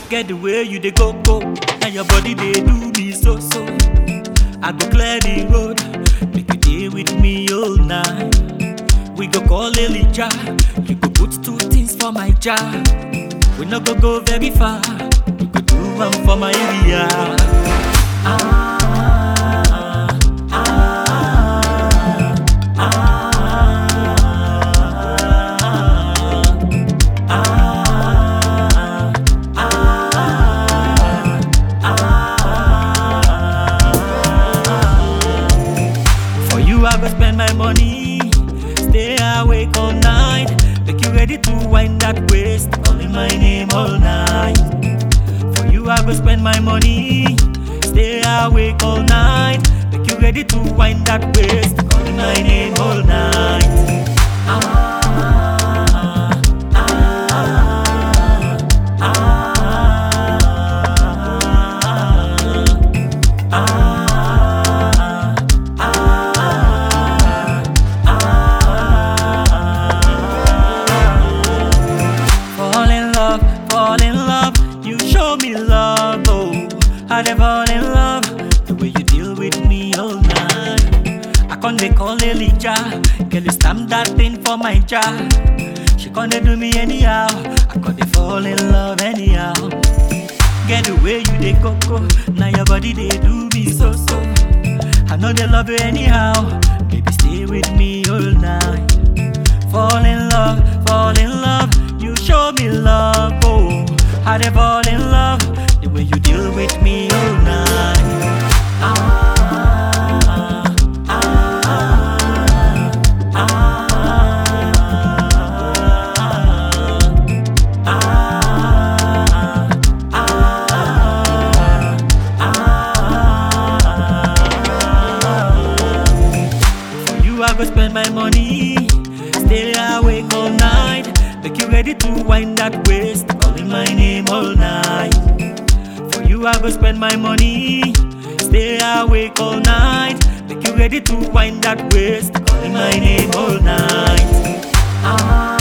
Get the way you dey go go, and your body dey do me so so. I go clear the road, make you dey with me all night. We go call Elijah, you go put two things for my jar. We no go go very far, we go do one for my area. Ah, ah, For you, I go spend my money. Stay awake all night. Make you ready to wind that waist. Calling my name all night. For you, I go spend my money. Stay awake all night. Make you ready to wind that waist. Calling my name all night. Ah, ah, Fall in love, fall in love. You show me love, oh. I dey fall in love the way you deal with me all night. I con dey call Elijah, girl you stamp that thing for my jar. She con dey do me anyhow, I con dey fall in love anyhow. Get the way you dey go go, now your body dey do me so so. I know they love you anyhow, baby stay with me all night. Fall in love, fall in love. You show me love, oh. I dey fall in love the way you deal with me all night. Ah, ah, For you, I go spend my money. Stay awake all night. Make you ready to wind that waist. Calling my name all night. For you, I go spend my money. Stay awake all night. Make you ready to wind that waist. Calling my name all night. Ah.